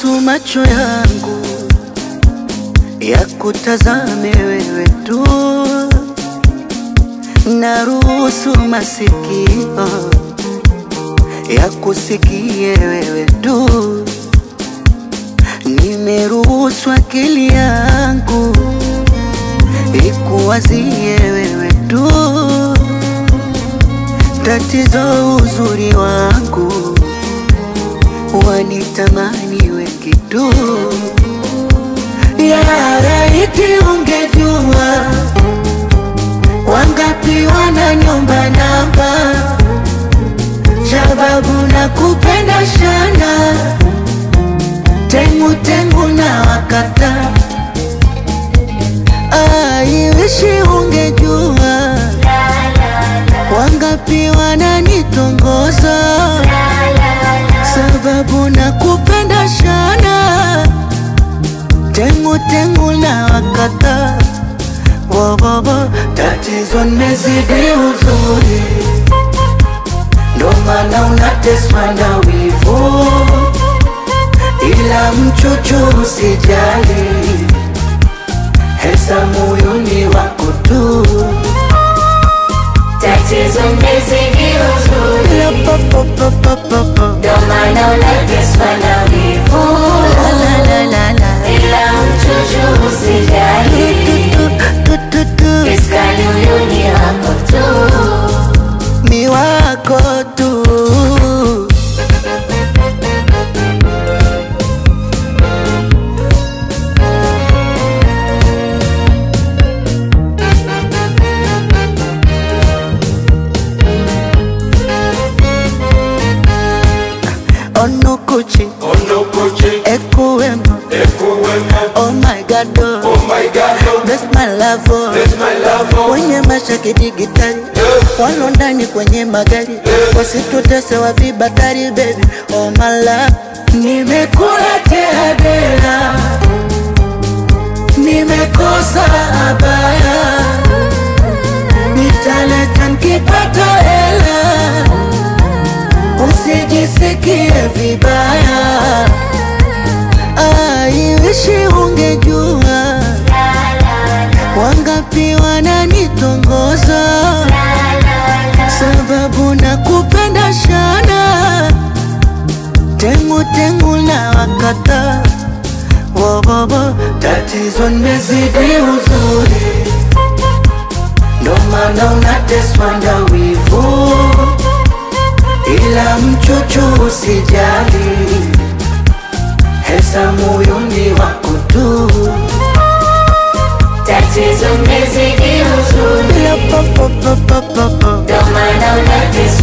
Naruhusu macho yangu ya kutazame wewe tu, naruhusu masikio ya kusikie wewe tu, nimeruhusu akili yangu ikuwazie wewe tu. Tatizo uzuri wangu wanitamani wengi tu. Ya laiti ungejua wangapi wana nyumba namba, sababu na kupenda shana tengu tengu na wakata. Aiwishi ungejua wangapi wananitongoza sababu na kupenda shana tengu tengu na wakata wowowo tatizo nimezidi uzuri ndo maana unateswa na wivu ila mchuchu usijali hesa moyoni wako tu Tatizo nimezidi uzuri, La pa pa pa pa pa pa. ndo maana unateswa na wivu, La la la la la. ila mchuchu usijali, Tu, tu, tu, tu. iskali huyu ni wako tu. mi wako tu onukuchi Onokoche, ekuwemo Ekuwemo, oh my god oh. oh my God, oh, Bless my love oh. bless my love, oh, wenye mashaki digitali walo ndani kwenye magari wasitutese wa vibatari baby oh my love nimekula tehadera nimekosa abaya nitaleta nkipata hela usijisikie vibaya aiwishi ungejua wangapi wananitongoza sababu na kupenda shana tengu tengu na wakata wowowo tatizo nimezidi uzuri ndo maana unateswa na wivu ila mchuchu usijali hesa moyoni wako tu Tatizo nimezidi uzuri, La pa pa pa pa pa pa. ndo maana unateswa